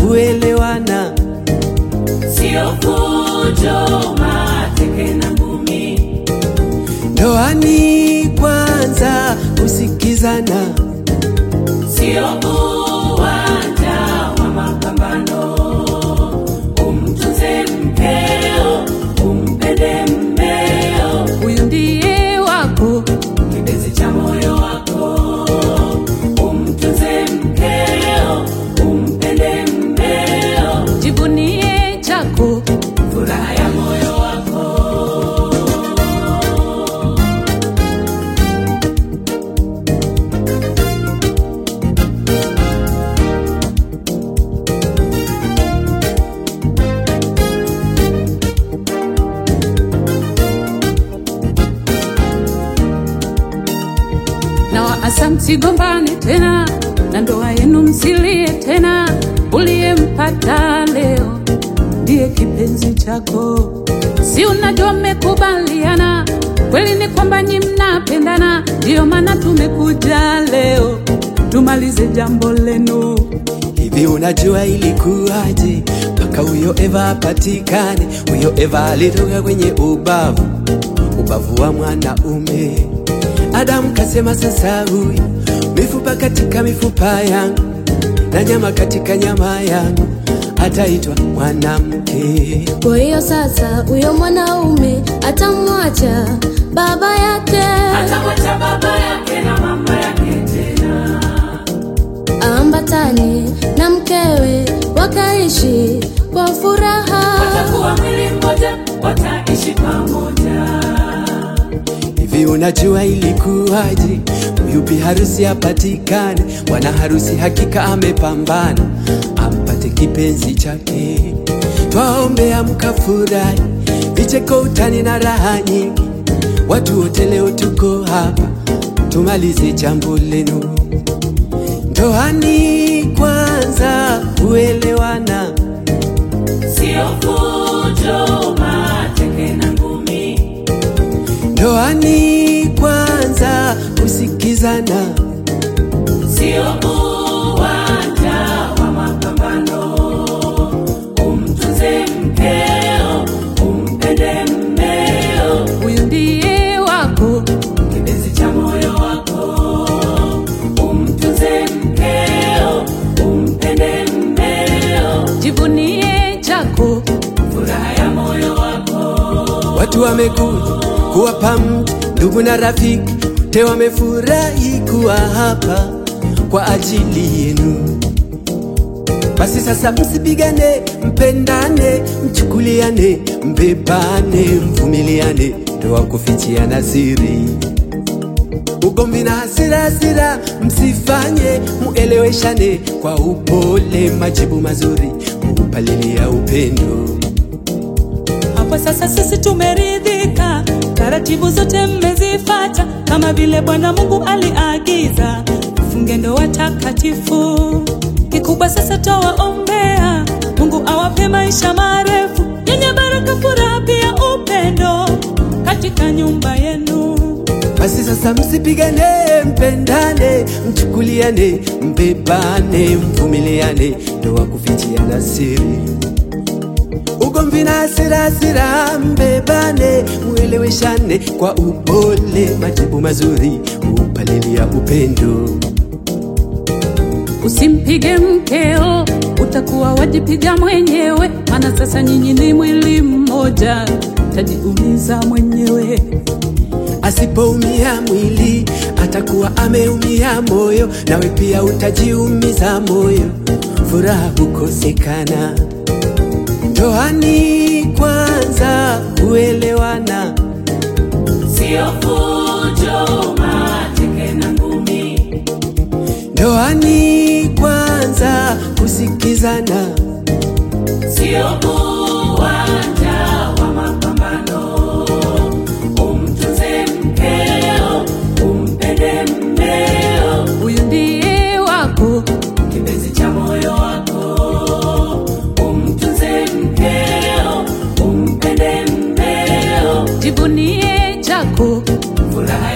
kuelewana. sio fujo, mateke na ngumi, Ndoani kwanza kusikizana, sio uwanja wa mapambano. Umtunze mkeo, umpende mmeo, huyu ndiye wako kipenzi cha moyo wako. Umtunze mkeo, umpende mmeo, jivunie chako furaha ya moyo wako. na waasa msigombane tena na ndoa yenu msilie tena uliyempata leo ndiye kipenzi chako si unajua mmekubaliana kweli ni kwamba nyi mnapendana ndiyo maana tumekuja leo tumalize jambo lenu hivi unajua ilikuwaje mpaka huyo Eva apatikane? Huyo Eva alitoka kwenye ubavu, ubavu wa mwanaume. Adamu kasema sasa huyu mifupa katika mifupa yangu na nyama katika nyama yangu, ataitwa mwanamke. Kwa hiyo sasa huyo mwanaume atamwacha baba yake, Atamwacha baba yake na mama yake tena aambatane na mkewe, wakaishi kwa furaha. watakuwa mwili mmoja, wataishi pamoja. Hivi unajua ilikuwaje? Huyu bi harusi apatikane, bwana harusi hakika amepambana, ampate kipenzi chake. Twaombea mkafurahi, vicheko, utani na raha nyingi. Watu wote leo tuko hapa, tumalize jambo lenu. Ndoani kwanza kuelewana, Sio fujo, mateke na ngumi, ndoani kwanza kusikizana. sio uwanja wa mapambano. Umtunze mkeo, umpende mmeo, huyu ndiye wako kipenzi cha moyo wako. Umtunze mkeo, umpende mmeo, jivunie chako furaha ya moyo wako. Watu wamekuja kuwapa mtu ndugu na rafiki, te wamefurahi kuwa hapa kwa ajili yenu. Basi sasa msipigane, mpendane, mchukuliane, mbebane, mvumiliane, ndoa kufichiana siri ugomvi na hasira hasira msifanye, mueleweshane kwa upole, majibu mazuri upalilia upendo. Hapo sasa sisi tumeridhika, taratibu zote mmezifata, kama vile Bwana Mungu aliagiza, mfunge ndoa takatifu. Kikubwa sasa twawaombea, Mungu awape maisha marefu yenye baraka, furaha, pia upendo katika nyumba yenu. Basi sasa msipigane, mpendane, mchukuliane, mbebane, mvumiliane, ndoa kufichiana siri. Ugomvi na hasira hasira, mbebane, mueleweshane kwa upole, majibu mazuri upalilia upendo. Usimpige mkeo, utakuwa wajipiga mwenyewe, maana sasa nyinyi ni mwili mmoja, utajiumiza mwenyewe. Asipoumia mwili atakuwa ameumia moyo, nawe pia utajiumiza moyo, furaha hukosekana. Ndoani kwanza kuelewana, Sio fujo, mateke na ngumi, ndoani kwanza kusikizana, sio uwanja wa mapambano. Umtunze mkeo, umpende mmeo, Huyu ndiye wako kipenzi cha moyo wako. Umtunze mkeo, umpende mmeo, jivunie chako furaha